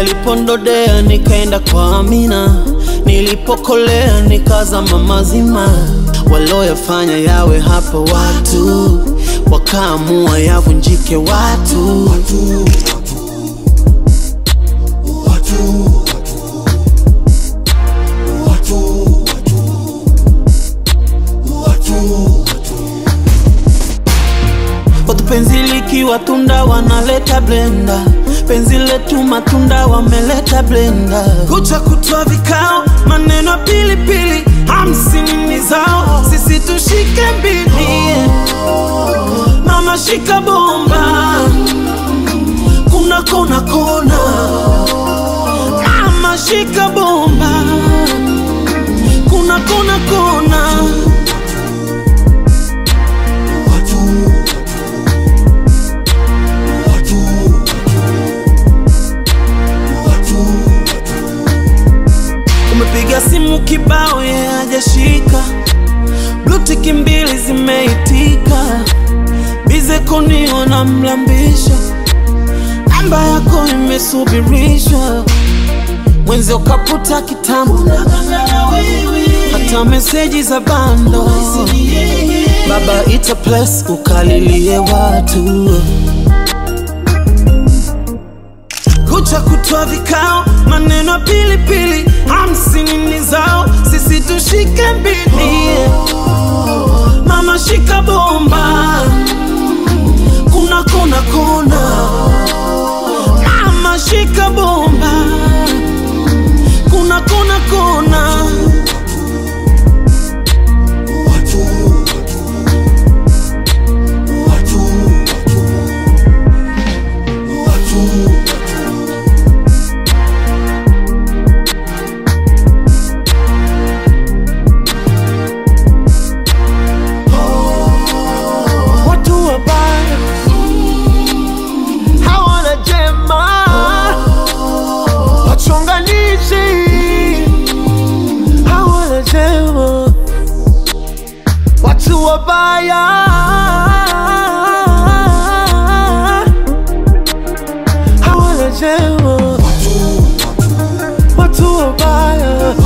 nilipondodea nikaenda kwa Amina, nilipokolea nikazama mazima. Walioyafanya yawe hapa watu, wakaamua yavunjike watu. Watu penzi likiwa tunda wanaleta blenda, penzi letu matunda wameleta blenda. Kucha kutwa vikao, maneno ya pilipili, hamsini ni zao, sisi tushike mbili. Mama shika bomba, kuna kona kona. Mama shika bomba, kuna kona kona. Umepiga simu kibao ye hajashika, blutiki mbili zimeitika, bize konio na mlambisha, namba yako imesubirishwa, mwenzi ukaputa kitambo, hata meseji za bando, baba ita plus ukalilie watu kucha kutwa vikao, maneno ya pilipili, hamsini ni zao, sisi tushike mbili. Mama shika bomba, kuna kona kona. Mama shika bomba, kuna kona kona. watu wabaya hawana jema, wachonganishi hawana jema, watu wabaya hawana jema, watu wabaya